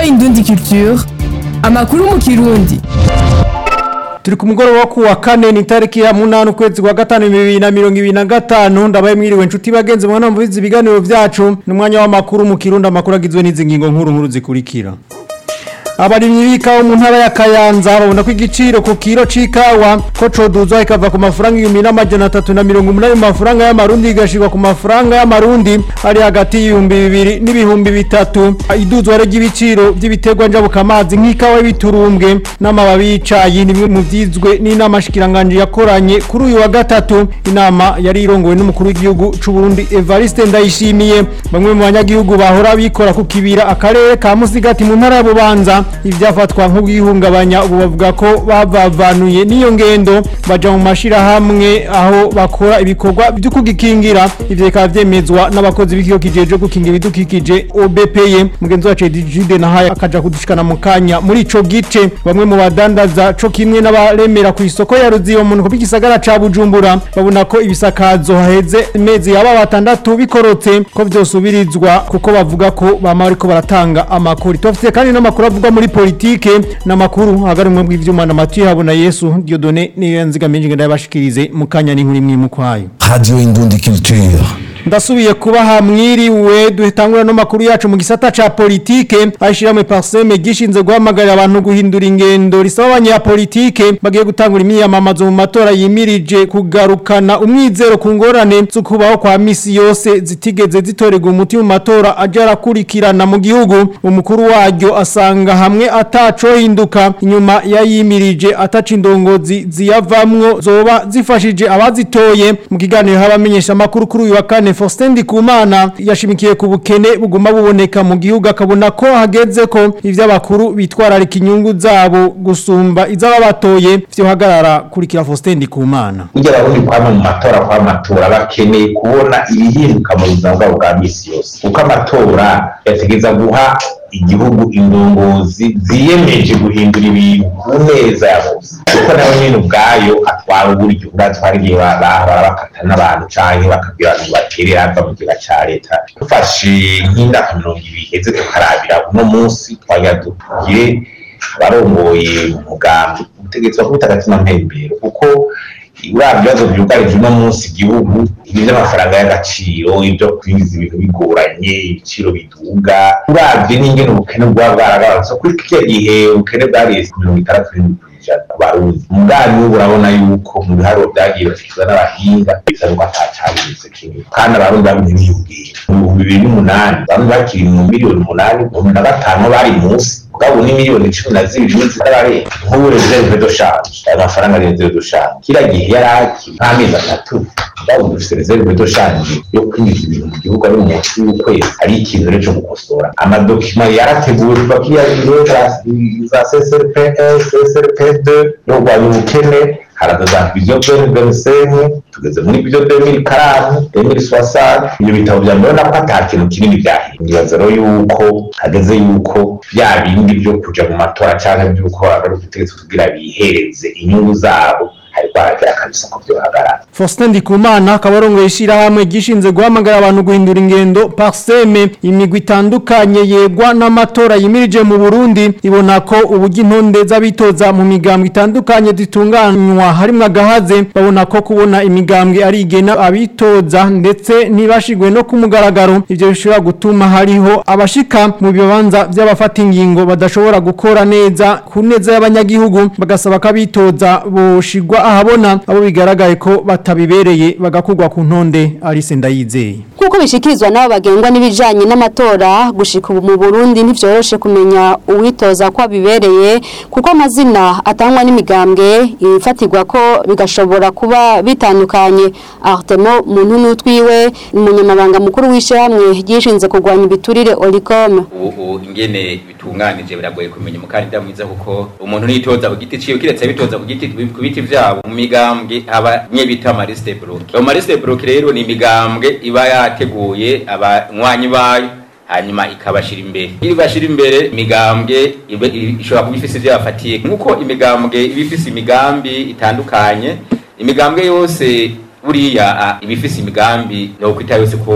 Indundi Culture amakuru mu kirundi turi ku mugoroba wo kuwa kane ni tariki ya munani ukwezi kwa gatanu bibiri na mirongo ibiri na gatanu ndabaye mwiriwe nshuti bagenzi mwana mvuze ibiganiro vyacu ni umwanya w'amakuru mu kirundi amakuru agizwe n'izi ngingo nkuru nkuru zikurikira abarimyi b'ikawa mu ntara ya Kayanza babona ko igiciro ku kiro c'ikawa ko coduzwa ikava ku mafaranga ibihumbi n'amajana atatu na mirongo umunani mu mafaranga y'amarundi igashirwa ku mafaranga y'amarundi ari hagati y'ibihumbi bibiri n'ibihumbi bitatu iduzwa ry'ibiciro vy'ibiterwa njabukamazi nk'ikawa y'ibiturumbwe n'amababi y'icayi ni bimwe mu vyizwe n'inama shikiranganje yakoranye kuri uyu wa gatatu inama yari irongowe n'umukuru w'igihugu c'u Burundi Evariste Ndayishimiye bamwe mu banyagihugu bahora bikora ku kibira akarere ka Musigati mu ntara ya Bubanza ivyafatwa nk'ubwihungabanya ubu bavuga ko bavavanuye n'iyo ngendo baja mu mashirahamwe aho bakora ibikorwa vyo kugikingira ivyo bikaba vyemezwa n'abakozi b'ikigo kijejwe gukingira ibidukikije OBPE mugenzi wacu Jude Nahaya akaja kudushikana mu kanya muri ico gice bamwe mu badandaza co kimwe n'abaremera ku isoko ya Ruzibo mu nko gisagara ca Bujumbura babona ko ibisakazo haheze mezi yaba batandatu bikorotse ko vyosubirizwa kuko bavuga ko bama bariko baratanga amakuru tufite kandi n'amakuru avuga muri politike n'amakuru hagarimwe bw'ivyuma na Mathieu Habona Yesu Dieudonné niyo yanzigamiye ngenda yabashikirize mu kanya n'inkuru imwe mu kwayo Radio Indundi Culture. ndasubiye kubaha mwiriwe duhetangura no makuru yacu mu gisata ca politike ashiramwe parseme gishinze guhamagarira abantu guhindura ingendo risaba abanyapolitike bagiye gutangura imyiyamamazo mu matora yimirije kugarukana umwizero ku ngorane zo kubaho kwa misi yose zitigeze zitorerwa umuti mu matora aje arakurikirana mu gihugu umukuru waryo asanga hamwe atacohinduka inyuma yayimirije ataca indongozi ziyavamwo zoba zifashije abazitoye mu kiganiro habamenyesha amakuru kuri uyu wa kane Faustin Ndikumana yashimikiye ku bukene buguma buboneka mu gihugu akabona ko hageze ko ivy'abakuru bitwararika inyungu zabo gusumba iz'ababatoye vyo hagarara kurikira Faustin Ndikumana burya abarundi kwama mu matora kw'amatora bakeneye kubona ibihinduka mu buzima bwabo bwa misi yose kuko amatora yategeza guha igihugu indongozi ziyemeje guhindura ibintu ku neza ya bose kuko nawe nyine ubwayo atwara uburyo uratwara igihe bahora bakata n'abantu canke bakabwira abantu baterera ava mu giga ca leta dufashe nk'imyaka mirongo ibiri iheze tukarabira uno munsi twagira tugire abarongoye umugambi ubutegetsi bakubita agatima mpembero kuko uriya bibazo byugarije uno munsi igihugu ibi by'amafaranga y'agaciro ibyo kwinjiza ibintu bigoranye ibiciro biduga uravye n'ingene ubukene bwaba bwaragabanutse kuri kiriya gihe ubukene bwariye mirongo itandatu n'indwi kw'ijana ku barundi umugambi w'ubu urabona yuko mu biharuro byagiye bashyikirizwa n'abahinga bisa nuko atacabonetse kimwe kandi abarundi bagumye biyongera mu bihumbi bibiri n'umunani bamwe bakiri mu miliyoni umunani cumi na batanu bari munsi mugabo ni miliyoni cumi na zibiri n'izitararenga nk'ubu reserve de change ayo mafaranga reserve de change kiriya gihe yari akiri nk'amezi atatu mugabo dufise reserve de change yo kwinjiza ibintu mu gihugu ari munsi y'ukwezi ari ikintu rero cyo gukosora amadokima yarateguwe kuva kiriya biro za CSRPS CSRP2 yo kurwanya ubukene haraza vision 2025 tugeze muri vision 2040 2060 ibyo bitabo bya mbere nako ata kintu kinini byahinduye rero yuko hageze yuko bya bindi byo kuja mu matora cyangwa by'uko abari ubutegetsi kugira bihereze inyungu zabo hariko haragira kabisa ko byohagarara Faustin Ndikumana kabarongo ishirahamwe gishinze guhamagara abantu guhindura ingendo parseme imigwi itandukanye yegwa n'amatora yimirije mu Burundi ibona ko ubugi intonde z'abitoza mu migambwe itandukanye zitunganywa harimwo agahaze babona ko kubona imigambwe ari igena abitoza ndetse ntibashigwe no ku mugaragaro ivyo bishobora gutuma hariho abashika mu bibanza by'abafata ingingo badashobora gukora neza ku neza y'abanyagihugu bagasaba ko abitoza boshigwa ahabona abo bigaragaye ko batabibereye bagakugwa ku ntonde Alice Ndayizeye Kuko bishikirizwa nabo bagengwa n'ibijanye n'amatora gushika ubu mu Burundi ntivyoroshe kumenya uwitoza ko abibereye kuko amazina atangwa n'imigambwe ifatirwa ko bigashobora kuba bitandukanye Artemo muntu n'utwiwe umunyamabanga mukuru w'ishyirahamwe gishinze kurwanya ibiturire Olicom ubu ingene bitunganije biragoye kumenya umukandida mwiza kuko umuntu nitoza ku giti ciwe kiretse bitoza ku giti ku biti vyabo mu migambwe aba nye bita amaliste bloc ayo maliste bloc rero ni imigambwe iba yateguye abanywanyi bayo hanyuma ikabashira imbere iri bashira imbere imigambwe ibe- i- ishobora kuba ifise ivyo yafatiye nk'uko imigambwe iba ifise imigambi itandukanye imigambwe yose buriya ah, iba ifise imigambi no kwita yose ko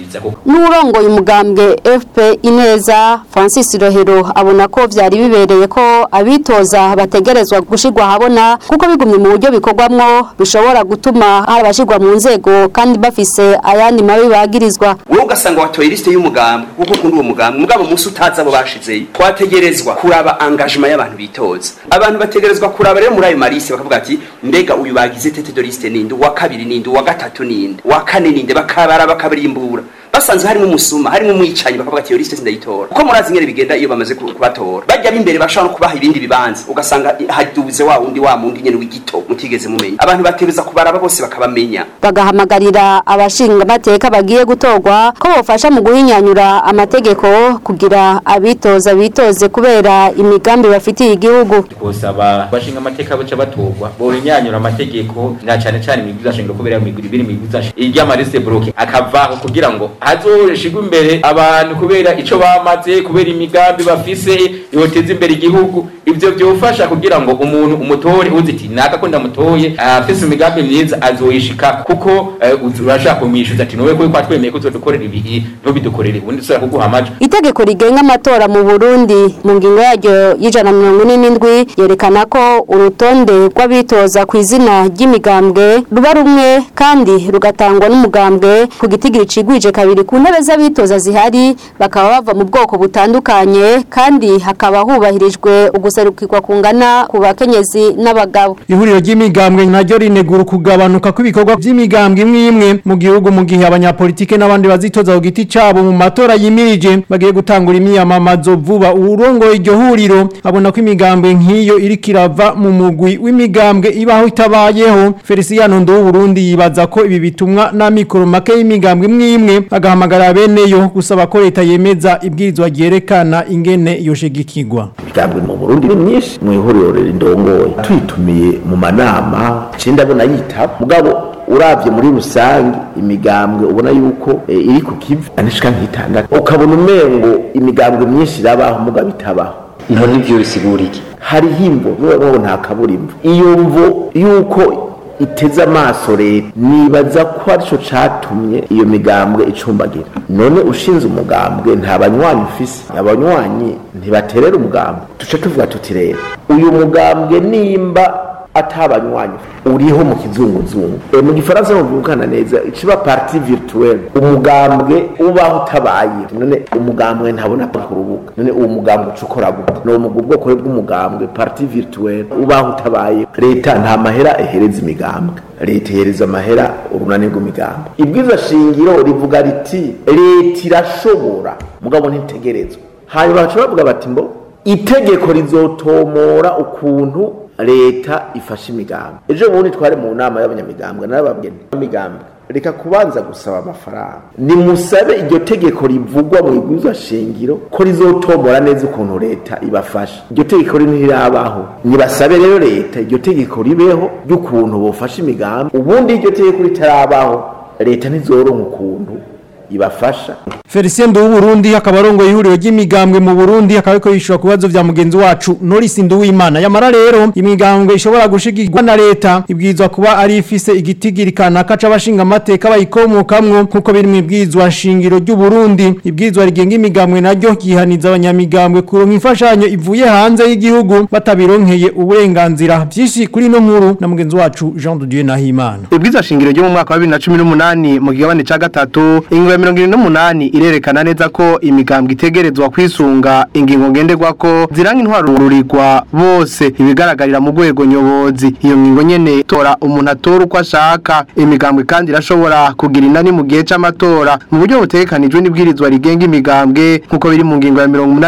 biza kuko n'urongoye umugambwe FP Ineza Francis Rohero abona ko vyari bibereye ko abitoza bategerezwa gushirwa habona kuko bigumye mu buryo bikorwamwo bishobora gutuma hari abashirwa mu nzego kandi bafise ayandi mabi bagirizwa wowe ugasanga watoye lisite y'umugambi kuko ukunda uwo mugambi mugabo umunsi utazi abo bashizeyo twategerezwa kuraba engagement y'abantu bitoza abantu bategerezwa kuraba rero muri ayo maliste bakavuga ati mbega uyu bagize tete de liste ninde uwa kabiri ninde uwa gatatu ninde uwa kane ninde bakabara bakabarimbura basanze harimo umusuma harimo umwicanyi bakavuga ati iyo liste sindayitora kuko murazi ingene bigenda iyo bamaze ku- kubatora bajya b'imbere bashobora no kubaha ibindi bibanza ugasanga haduze wa wundi wa mundi nyene w'igito mutigeze mumenya abantu bategereza kubaraba bose bakabamenya bagahamagarira abashinga amateka bagiye gutorwa ko bofasha mu guhinyanyura amategeko kugira abitoza bitoze kubera imigambi bafitiye igihugu twosaba bashinga amateka baca batorwa borinyanyura amategeko na cyane cyane imigwiza shingiro kubera imigwi biri imigwiza irya marise bloke akavaho kugira ngo hazoshigwe imbere abantu kubera ico bamaze kubera imigambi bafise yoteza imbere igihugu ivyo byofasha kugira ngo umuntu umutore uzi ati naka ko ndamutoye afise imigambi myiza azoyishika kuko eh, uzi- urashaka kumwishuza ati nowe ko twemeye ko uzodukorera ibi ntubidukorere ubundi dusubira kuguha amajo itegeko rigenga amatora mu Burundi mu ngingo yaryo y'ijana na mirongo ine n'indwi yerekana ko urutonde rw'abitoza ku izina ry'imigambwe ruba rumwe kandi rugatangwa n'umugambwe ku gitigiri cigwije kabiri ku ntebe z'abitoza zihari bakaba bava mu bwoko butandukanye kandi hakaba hubahirijwe uguserukirwa kungana ku bakenyezi n'abagabo ihuriro ry'imigambwe naryo rinegura kugabanuka kw'ibikorwa by'imigambwe imwe imwe mu gihugu mu gihe abanyapolitike n'abandi bazitoza ku giti cabo mu matora yimirije bagiye gutangura imyiyamamazo vuba uwurongoye iryo huriro abona ko imigambwe nk'iyo iriko irava mu mugwi w'imigambwe ibaho itabayeho Feliciano Ndo Burundi yibaza ko ibi bitumwa n'amikoro make y'imigambwe imwe imwe agahamagara beneyo gusaba ko leta yemeza ibwirizwa ryerekana ingene yoshigikirwa imigambwe mu Burundi ni myinshi mu ihuriro rindongoye tuyitumiye mu manama ciye ndabona yitaba mugabo uravye muri rusange imigambwe ubona yuko e, iri ku kivi anishika nk'itandatu ukabona umengo imigambwe myinshi irabaho mugabo itabaho none ivyo bisigura iki hariho imvo n'uwo nta kaburimbo iyo mvo yuko iteze amaso leta nibaza ko arico catumye iyo migambwe icumbagira none ushinze umugambwe nta banywanyi ufise abanywanyi ntibaterera umugambwe tuca tuvuga tuti rero uyu mugambwe nimba atabanywanyi uriho mu kizunguzungu e, mu gifaransa bumvikana neza ikiba parti virtuelle umugambwe ubaho utabaye none umugambwe ntabona ku rubuga none uwo mugambwe uca ukora gute ni uwo ubwoko bw'umugambwe parti virtuelle ubaho utabaye leta nta mahera ehereza imigambwe leta ihereza amahera urunani rw'imigambwe ibwiza shingiro rivuga riti leta irashobora mugabo ntitegerezwa hanyuma baca bavuga bati mbo itegeko rizotomora ukuntu leta ifashe imigambi ejo bundi twari mu nama y'abanyamigambwe narababwiye imigambwe reka kubanza gusaba amafaranga nimusabe iryo tegeko rivugwa mu igwiza shingiro ko rizotomora neza ukuntu leta ibafasha iryo tegeko ntirabaho nibasabe rero leta iryo tegeko ribeho ry'ukuntu bofasha imigambi ubundi iryo tegeko ritarabaho leta ntizoronka ukuntu ibafasha Felicien Ndu Burundi akaba arongoye ihuriro ry'imigambwe mu Burundi akaba ariko yishura kubazo vya mugenzi wacu Norris Nduwimana yamara rero imigambwe ishobora gushigirwa na leta ibwizwa kuba ari ifise igitigiri kanaka c'abashinga amateka bayikomokamwo nkuko biri mu ibwizwa shingiro ry'u Burundi ibwizwa rigenga imigambwe naryo gihaniza abanyamigambwe kuronka imfashanyo ivuye hanze y'igihugu batabironkeye uburenganzira byinshi kuri no nkuru na mugenzi wacu Jean de Dieu Nahimana Ibwiza shingiro ryo mu mwaka wa 2018 mu kigabane ca gatatu ingingo ya 28 irerekana neza ko imigambwe itegerezwa kwisunga ingingo ngenderwa ko ziranga intwaro rurirwa bose ibigaragarira mu rwego nyobozi iyo ngingo nyene tora umuntu atora uko ashaka imigambwe kandi irashobora kugira inani mu gihe c'amatora mu buryo butegekanijwe n'ibwirizwa rigenga imigambwe nkuko biri mu ngingo ya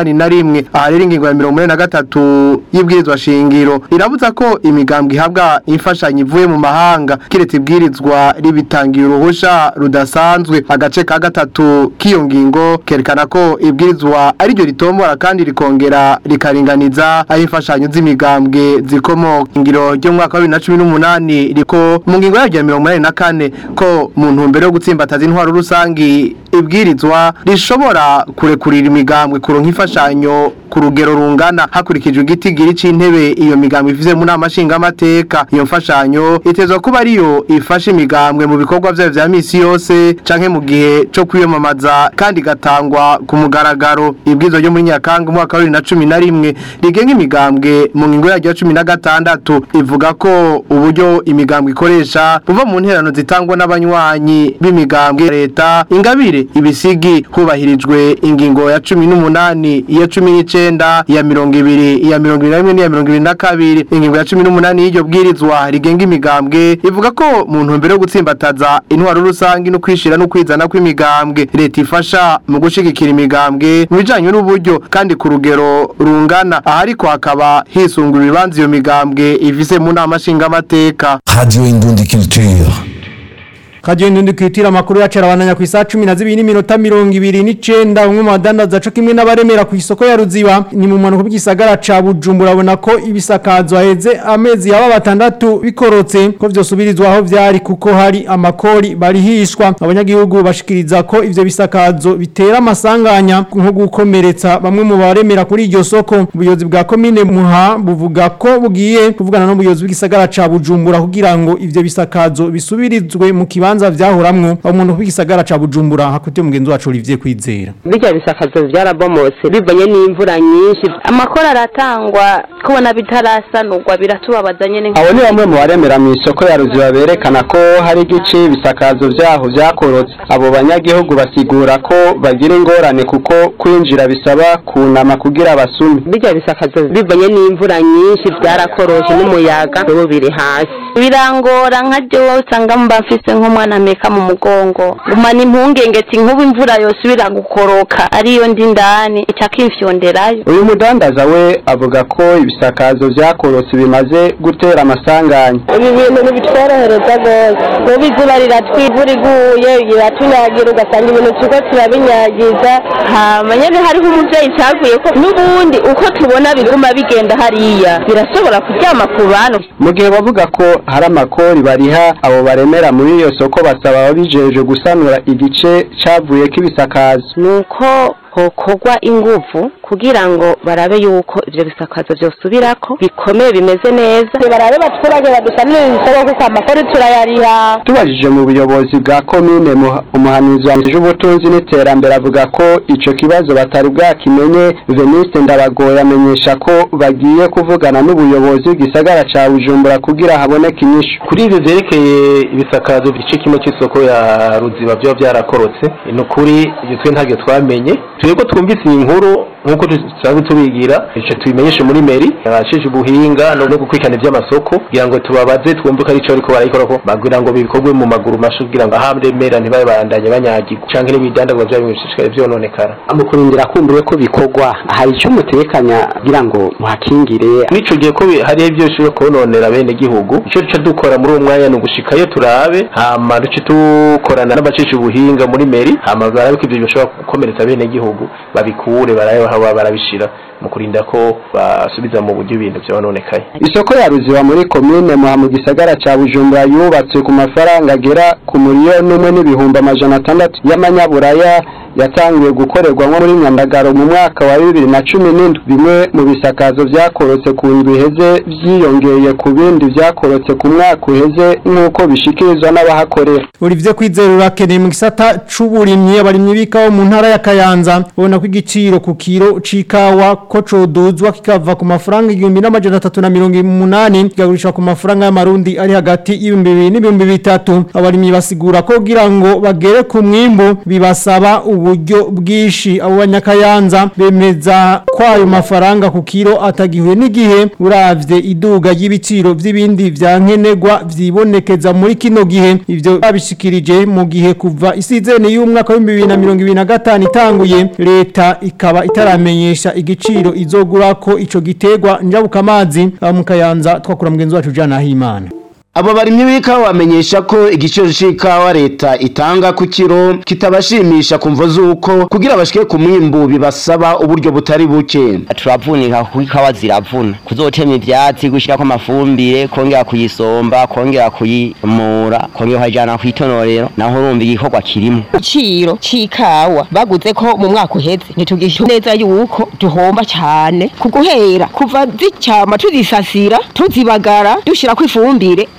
81 aha rero ingingo ya 83 y'ibwirizwa shingiro irabuza ko imigambwe ihabwa imfashanyo ivuye mu mahanga kiretse ibwirizwa ribitangiye uruhusha rudasanzwe agace ka gatatu k'iyo ngingo kerekana ko ibwirizwa ari ryo ritombora kandi rikongera rikaringaniza aho imfashanyo z'imigambwe zikomoka ingiro ryo mu mwaka wa 2018 riko mu ngingo yaryo ya 84 ko mu ntumbero yo gutsimbataza intwaro rusangi ibwirizwa rishobora kurekurira imigambwe kuronka imfashanyo ku rugero rungana hakurikijwe igitigiri c'intebe iyo migambwe ifise mu nama nshingamateka iyo mfashanyo itezwa kuba ariyo ifasha imigambwe mu bikorwa vyayo vya misi yose canke mu gihe co kwiyamamaza kandi gatangwa ku mugaragaro ibwizo ryo muri Nyakanga umwaka wa 2011 rigenga imigambwe mu ngingo yaryo ya 16 ivuga ko uburyo imigambwe ikoresha buva mu nterano zitangwa n'abanywanyi b'imigambwe ya leta ingabire ibisigi hubahirijwe ingingo ya 18 iya 19 iya 20 iya 21 n'iya 22 ingingo ya 18 y'iryo bwirizwa rigenga imigambwe ivuga ko mu ntumbero yo gutsimbataza intwaro rusangi no kwishira no kwizana kw'imigambwe leta ifasha mu gushigikira imigambwe mu bijanye n'uburyo kandi ku rugero rungana aha ariko hakaba hisungura ibibanza iyo migambwe ifise mu nama nshingamateka Radio Indundi Culture. Kaje ndundi kwitira makuru yacu arabandanya ku isaha 12 n'iminota 29 umwe mu badandaza co kimwe n'abaremera ku isoko ya Ruziba ni mu manuko bw'isagara ca Bujumbura abona ko ibisakazo aheze amezi yaba batandatu bikorotse ko vyosubirizwa aho vyari kuko hari amakori barihishwa abanyagihugu bashikiriza ko ivyo bisakazo bitera amasanganya nko gukomeretsa bamwe mu baremera kuri iryo soko ubuyobozi bwa komine Muha buvuga ko bugiye kuvugana n'ubuyobozi bw'isagara ca Bujumbura kugira ngo ivyo bisakazo bisubirizwe mu kibanza bibanza vyahoramwo umuntu w'igisagara ca Bujumbura hakuti mugenzi wacu Olivier Kwizera bijya bisakazo byarabomotse bivanye n'imvura nyinshi amakora aratangwa kubona bitarasanurwa biratubabaza nyene abo ni bamwe mu baremera mu isoko ya ruziba berekana ko hari igice ibisakazo vyaho vyakorotse abo banyagihugu basigura ko bagira ingorane kuko kwinjira bisaba kunama kugira basume bijya bisakazo bivanye n'imvura nyinshi byarakoroshe n'umuyaga ubu biri hasi birangora nka jewe usanga mba mfise nk'umwana meka mu mugongo gumana impungenge ati nk'ubu imvura yosubira gukoroka ariyo ndi ndani ica kimfyonderayo uyu mudandaza we avuga ko ibisakazo vyakorotse bimaze gutera amasanganya ibi bintu ntibitworohereza rwose kuba izuba riratwivura iguye iratunyagira ugasanga ibintu turiko turabinyagiza hama nyene hariho umuvyeyi caguye ko n'ubundi uko tubona biguma bigenda hariya birashobora kuryama ku bantu mu gihe bavuga ko hari amakori bariha abo baremera muri iyo soko basaba ababijeje gusanura igice cavuyeko ibisakazo nuko hokorwa inguvu kugira ngo barabe yuko ivyo bisakazo vyosubirako bikomeye bimeze neza barabe baturage badusanire ibisoko kuko amakori turayariha tubajije mu buyobozi bwa komine Muha- umuhanuzi wanje ubutunzi n'iterambere avuga ko ico kibazo batari bwakimenye Veniste Ndabagoye amenyesha ko bagiye kuvugana n'ubuyobozi bw'isagara ca Bujumbura kugira haboneke inyishu kuri ivyo vyerekeye ibisakazo igice kimwe c'isoko ya ruziba vyo vyarakorotse ni ukuri ivyo twe ntabyo twamenye twebwe twumvise iyi nkuru nk'uko dusanzwe tubigira ico tubimenyeshe muri meri abashije ubuhinga no no gukurikirana ivy'amasoko kugira ngo tubabaze twumve ko arico ariko barayikorako bagira ngo bikorwe mu maguru mashu kugira ngo ahamremera ntibabe barandanye banyagirwa canke n'ibidandazwa vyabo bishishikare vyononekara mu kurindira kumbuye ko bikorwa hari icyo mutekanya kugira ngo muhakingire n'ico gihe ko bi- hariho ivyo bishobora kononera bene gihugu ico duca dukora muri uwo mwanya ni ugushikayo turabe hama duce dukorana n'abacisha ubuhinga muri meri hama barabe ko ivyo bishobora gukomeretsa bene gihugu babikure barabe aho baba barabishira mu kurinda ko basubiza mu buryo ibintu vyononekaye isoko ya ruziba muri komine muha mu gisagara ca bujumbura yubatswe ku mafaranga agera ku miliyoni umwe n'ibihumbi amajana atandatu y'amanyaburaya yatangiye gukorerwamo muri nyandagaro mu mwaka wa bibiri na cumi n'indwi bimwe mu bisakazo vyakorotse ku ndwi iheze vyiyongeye ku bindi vyakorotse ku mwaka uheze nk'uko bishikirizwa n'abahakorera Olivier Kwizera urakeneye mu gisata c'uburimyi abarimyi b'ikawa mu ntara ya Kayanza ubona ko igiciro ku kiro c'ikawa ko coduzwa kikava ku mafaranga igihumbi n'amajana atatu na mirongo umunani kikagurishwa ku mafaranga y'amarundi ari hagati y'ibihumbi bibiri n'ibihumbi bitatu abarimyi basigura ko kugira ngo bagere ku mwimbu bibasaba uburyo bwinshi abo banyakayanza bemeza ko ayo mafaranga ku kiro atagihuye n'igihe uravye iduga ry'ibiciro vy'ibindi vya nkenerwa vyibonekeza muri kino gihe ivyo babishikirije mu gihe kuva isizene y'umwaka wa 2025 itanguye leta ikaba itaramenyesha igiciro izogura ko ico gitegwa njabukamazi mu kayanza twakura mugenzi wacu Jana Himana Abo barimyi b'ikawa bamenyesha ko igiciro c'ikawa leta itanga ku kiro kitabashimisha kumvo zuko kugira bashike ku mwimbu bibasaba uburyo butari buke. turavunika kuko ikawa ziravuna kuzotema ivyatsi gushirako amafumbire kongera kuyisomba kongera kuyimura kongera ukayijana kw'itonorero naho urumva igikorwa kirimo igiciro c'ikawa baguze ko mu mwaka uheze ntitugisha neza yuko duhomba cyane ku guhera kuva zicama tuzisasira tuzibagara dushirako ifumbire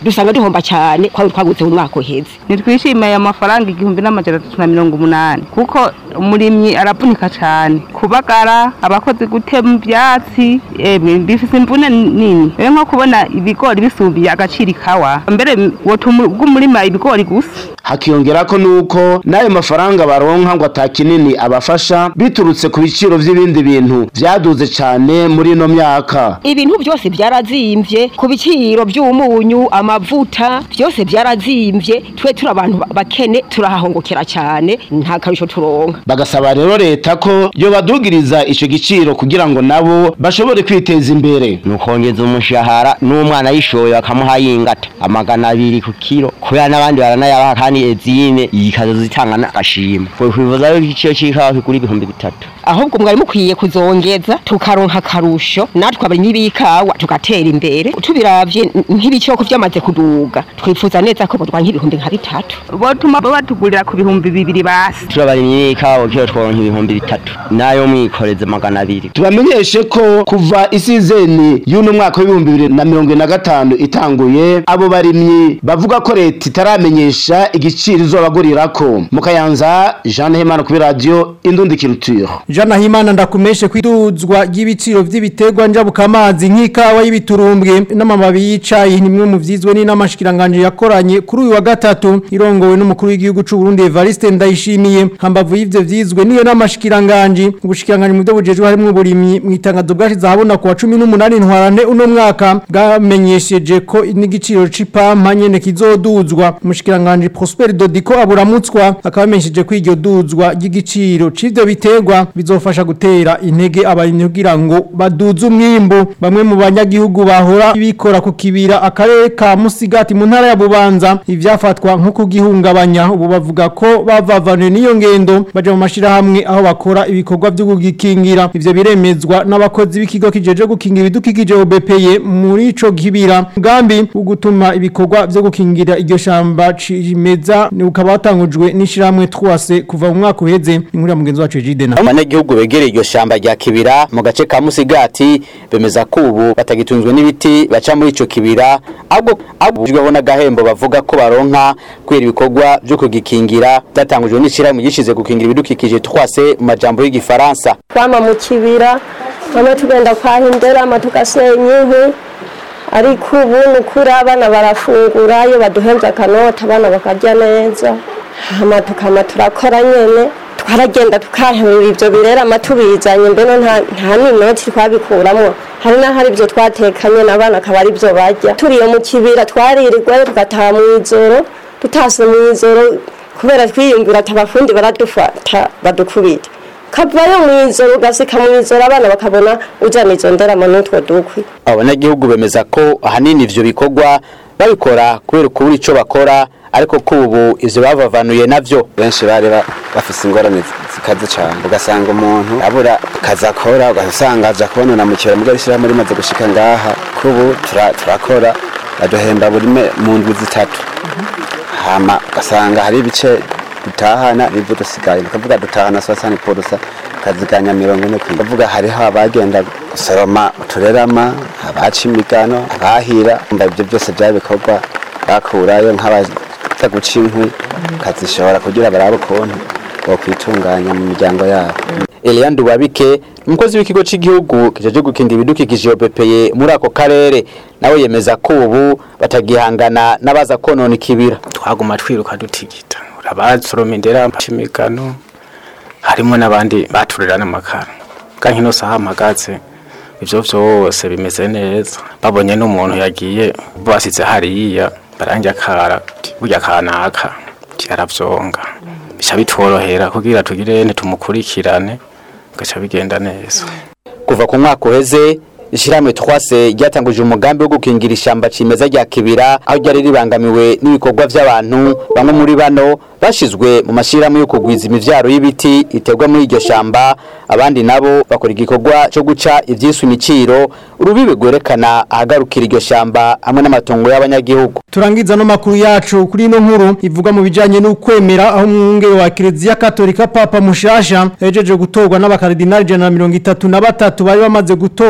dusanga duhomba cyane kwa twaguze mu mwaka uheze nitwishimiye amafaranga igihumbi n'amajana atatu na mirongo umunani kuko umurimyi aravunika cyane kubagara abakozi gutema ibyatsi emwe bifise imvune nini rero nko kubona ibigori bisumbiye agaciro ikawa mbere wotuma bw'umurima ibigori gusa hakiyongera ko nuko n'ayo mafaranga baronka ngo atakinini abafasha biturutse ku biciro vy'ibindi bintu vyaduze cane muri ino myaka ibintu byose byarazimvye ku biciro by'umunyu amavuta byose byarazimvye twe turi abantu ba- bakene turahahongokera cyane nta karusho turonka bagasaba rero leta ko yo badugiriza ico giciro kugira ngo nabo bashobore kwiteza imbere nukongeza umushahara n'umwana yishoye bakamuha yingata amagana abiri ku kiro kubera n'abandi baranayabaha kandi ezine ikazo zitanga n'agashima kwivuza yo igiciro c'ikawa kigura ibihumbi bitatu ahubwo mwari mukwiye kuzongeza tukaronka akarusho natwe abarimyi b'ikawa tugatera imbere tubiravye n- nk'ibicoko vyamaze kuduga twifuza neza ko bodwa nk'ibihumbi nka bitatu botuma batugurira ku bihumbi bibiri basi turabarimyi n'ikawa kiro tworonka ibihumbi bitatu nayo mwikoreze magana abiri tubamenyeshe ko kuva isizeni y'uno mwaka w'ibihumbi bibiri na mirongo ine na gatanu itanguye abo barimyi bavuga ko leta itaramenyesha igiciro izobagurirako mu kayanza jean hemana kuri radiyo indundi culture Jana Himana ndakumeshe kwiduzwa ry'ibiciro vy'ibiterwa njabukamazi nk'ikawa y'ibiturumbwe n'amababi y'icayi nimwe mu vyizwe ni namashikiranganje yakoranye kuri uyu wa gatatu irongowe n'umukuru w'igihugu c'u Burundi Evariste Ndayishimiye hambavu y'ivyo vyizwe niyo namashikiranganje ubushikiranganje mu byo bujejwe harimo uburimyi mu itangazo bwashize ahabona ku wa 18 ntwarante uno mwaka bwamenyesheje ko n'igiciro c'ipampa nyene kizoduzwa umushikiranganje Prosper Dodiko aburamutswa akabamenyesheje ko iryo duzwa ry'igiciro c'ivyo biterwa bizofasha gutera intege abarimyi kugira ngo baduze umwimbu bamwe mu banyagihugu bahora bikora ku kibira akarere ka Musigati mu ntara ya Bubanza ivyafatwa nko kugihungabanya ubu bavuga ko bavavanye n'iyo ngendo baje mu mashirahamwe aho bakora ibikorwa byo kugikingira ivyo biremezwa n'abakozi b'ikigo kijeje gukingira ibidukikije OBPE muri ico kibira mugambi wo gutuma ibikorwa byo gukingira iryo shamba cimeza ni ukaba watangujwe n'ishiramwe twase kuva mu mwaka uheze inkuru ya mugenzi wacu Jidena abanyagihugu begereye iryo shamba rya kibira mu gace ka musigati bemeza ko ubu batagitunzwe n'ibiti baca muri ico kibira ahubwo abujweho n'agahembo bavuga ko baronka kubera ibikorwa vyo kugikingira byatangujwe n'ishyirahamwe gishize gukingira ibidukikije twase mu majambo y'igifaransa twama mu kibira bamwe tugenda kwahindera ama tugasenya inkwi ariko ubu ni ukuri abana barafungura iyo baduhembye akanota abana bakarya neza hama tukama turakora nyene twaragenda tukahemura ivyo birera amatubizanye mbene nta nta n'inoti twabikuramwo hari n'ahari ivyo twatekanye n'abana akaba ari vyo barya turiye mu kibira twaririrwayo tugataha mw'ijoro tutase mw'ijoro kubera twiyumvira ati abafundi baradufata badukubita kavayo mw'ijoro ugasika mw'ijoro abana bakabona ujana izo nderamo n'utwo dukwi abanyagihugu bemeza ko ahanini ivyo bikorwa babikora kubera ukubura ico bakora ariko ko ubu ivyo bavavanuye navyo benshi bari ba- bafise ingorane zikaze cyane ugasanga umuntu abura akazi akora ugasanga aja kubonana mu kibera mugari ishyirahamwe rimaze gushika ngaha kubu tura- turakora baduhemba buri me- mu ndwi zitatu hama ugasanga hari ibice dutahana nibyo dusigaye tukavuga dutahana sosani porusa kaziganya mirongo ine kw'ijana kuvuga hariho abagenda gusoroma uturerama abaca imigano abahira umva ibyo byose byari bikorwa bakurayo nk'abaza guca inkwi kazishobora kugira barabe ukuntu bokwitunganya mu miryango yabo Eliandu Wabike umukozi w'ikigo cy'igihugu kijeje gukinda ibidukikije OBPE muri ako karere nawe yemeza ko ubu batagihangana n'abaza konona ikibira twaguma twiruka dutigita urabasoroma indera imigano harimo n'abandi baturira n'amakara kandi ino saha mpagaze ibyo byose bimeze neza babonye n'umuntu yagiye basize hariya barangira akara burya kanaka yarabyonga bica bitworohera kugira tugire ntitumukurikirane gaca bigenda neza kuva ku mwaka uheze ishyirahamwe twase ryatanguje umugambi wo gukingira ishyamba cimeza rya kibira aho ryari ribangamiwe n'ibikorwa by'abantu bamwe muri bano bashizwe mu mashyirahamwe yo kugwiza imivyaro y'ibiti iterwa muri iryo shamba abandi nabo bakora igikorwa cyo guca ivyiswe imiciro urubibe rwerekana ahagarukira iryo shamba hamwe n'amatongo y'abanyagihugu turangiza no makuru yacu kuri ino nkuru ivuga mu bijanye n'ukwemera aho umwungere wa Kiliziya Katolika Papa Mushasha yajeje gutorwa n'abakardinali jana na mirongo itatu na batatu bari bamaze gutora inshuro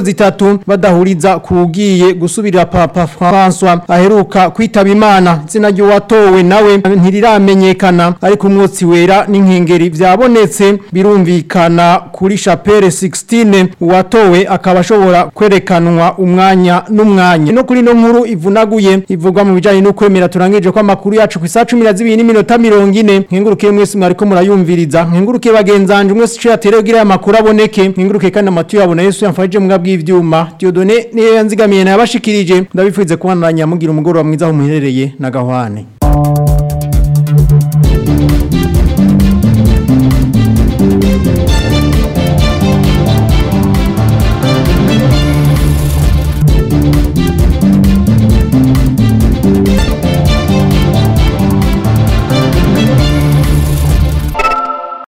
zitatu badahuriza kugiye gusubirira papa François aheruka kwitaba imana izina ry'uwatowe nawe ntiriramenyekana ariko umwotsi wera n'inkengeri vyabonetse birumvikana kuri chapelle 16 uwatowe akaba ashobora kwerekanwa umwanya n'umwanya no kuri no nkuru ivunaguye ivugwa mu bijanye no kwemera turangije ko amakuru yacu ku isaha 12 n'iminota 40 nkengurukiye mwese mwariko murayumviriza nkengurukiye bagenzanje mwese cyo yaterewe gira amakuru aboneke nkengurukiye kandi amatu yabona Yesu yamfashije mu bw'ivyuma Diodone niyo yanzigamiye nabashikirije ndabifuze kubandanya mugira umugoroba mwiza aho muherereye na gahwane